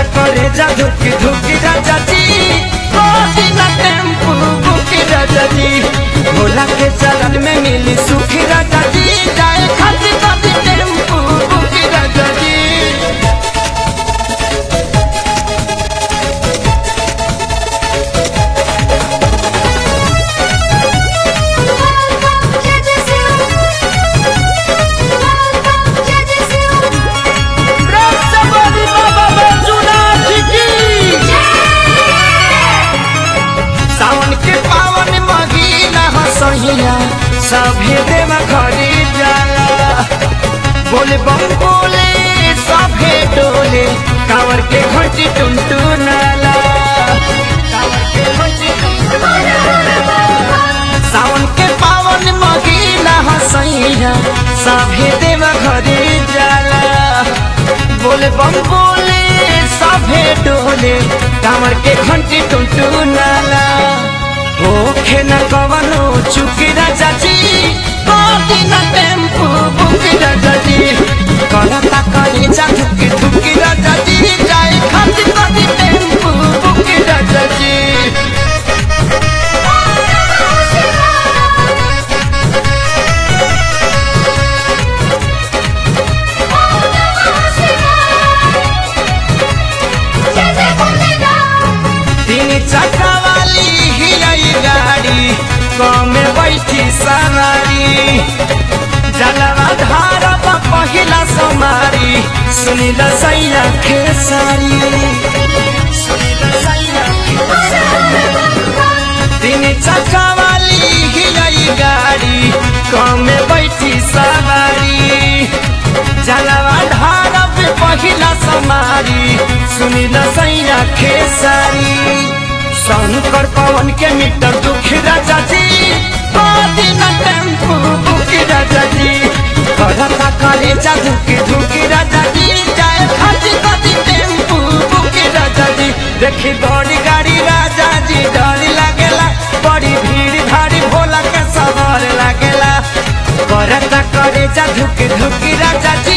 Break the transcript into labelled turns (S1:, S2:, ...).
S1: करे जा धुकी धुकी राजा जी कोसी ना टेम्पू बुकी राजा जी भोला के चरण में मिली सुखी राजा जी जाए खाती खाती टेम्पू बुकी राजा जी रसबली बाबा बैजूनाथ की सावन के पावन महीना हसहिया सभे देव घरी जाला बोले बम बोले सभे डोले कांवर के घंटी टुनटु नाला कांवर के घंटी टुनटुनाला। सावन के पावन महीना हसैया सभे देव घरे जाला बोले बम बोले सभे डोले कांवर के घंटी टुनटु नाला ओखे न कवनो चुकी राजा जी कोटी न टेम्पू बुकी राजा जी करता करे जा धुकी धुकी राजा जी जाए खाती खाती टेम्पू बुकी राजा जी तीन चक्का वाली ही आई गाड़ी कमे बैठी सवारी जलवा धार पहिला समारी सुनिल सैया खेसारी सुनिल सैया तीन चक्का वाली ही आई गाड़ी कमे बैठी सवारी जलवा धार पहिला समारी सुनिल सैया खेसारी शंकर पवन के मीटर दुखी राजा जी दिन टेम्पू बुकी राजा जी करता करे जा धुकी धुकी राजा जी जाए खाती खाती टेम्पू बुकी राजा जी देखी बड़ी गाड़ी राजा जी डर लागेला बड़ी भीड़ भारी भोला के सवार लागेला करता करे जा धुकी धुकी राजा जी